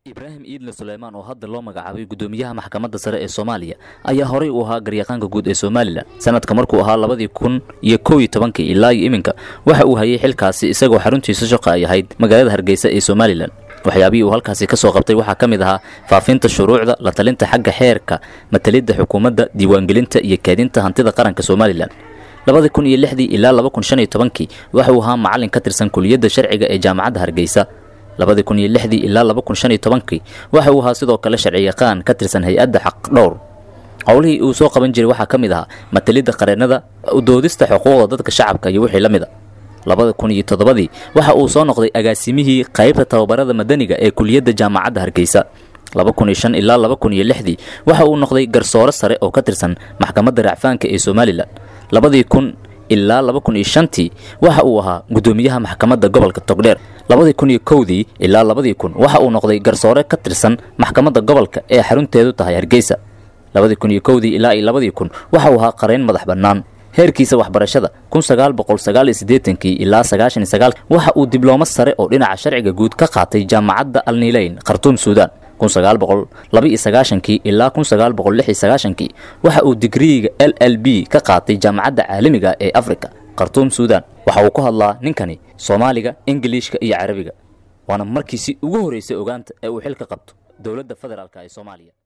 ibraahim iidle suleymaan oo hadda loo magacaabay guddoomiyaha maxkamadda sare ee soomaaliya ayaa horey u ahaa garyaqaanka guud ee somalilan sanadka markuu ahaa labadii kun iyo kow iyo tobankii ilaa iyo iminka waxa uu hayay xilkaasi isagoo xaruntiisa shaqa ay ahayd magaalada hargeysa ee somalilan waxyaabihii uu halkaasi ka soo qabtay waxaa ka mid ahaa faafinta shuruucda la talinta xagga xeerka matalidda xukuumadda diiwaangelinta iyo kaadinta hantida qaranka somalilan labadii kun iyo lixdii ilaa laba kun shan iyo tobankii waxa uu ahaa macallin ka tirsan kuliyadda sharciga ee jaamacadda hargeysa labadii kun iyo lixdii ilaa laba kun shan iyo tobankii waxa uu ahaa sidoo kale sharciyaqaan ka tirsan hay-adda xaq dhowr howlihii uu soo qaban jiray waxaa ka mid ahaa matalidda qareennada udoodista xuquuqda dadka shacabka iyo wixii la mid a labada kun iyo toddobadii waxa uu soo noqday agaasimihii qaybta tababarada madaniga ee kuliyadda jaamacadda hargeysa laba kun iyo shan ilaa laba kun iyo lixdii waxa uu noqday garsoore sare oo ka tirsan maxkamadda racfaanka ee somalilan labadii kun ilaa laba kun iyo shantii waxa uu ahaa guddoomiyaha maxkamadda gobolka togdheer labadii kun iyo kowdii ilaa labadii kun waxa uu noqday garsoore ka tirsan maxkamadda gobolka ee xarunteedu tahay hargeysa labadii kun iyo kowdii ilaa iyo labadii kun waxa uu ahaa qareyn madax bannaan heerkiisa waxbarashada kun sagaal boqol sagaal iyo siddeetankii ilaa sagaashan iyo sagaal waxa uu diblooma sare oo dhinaca sharciga guud ka qaatay jaamacadda alniileyn khartuum suudaan kun sagaal boqol laba iyo sagaashankii ilaa kun sagaal boqol lix iyo sagaashankii waxa uu digriiga l l b ka qaatay jaamacadda caalamiga ee afrika khartuum suudaan waxa uu ku hadlaa ninkani soomaaliga ingiliishka iyo carabiga waana markiisii ugu horreysay ogaanta ee uu xil ka qabto dowladda federaalk ee soomaaliya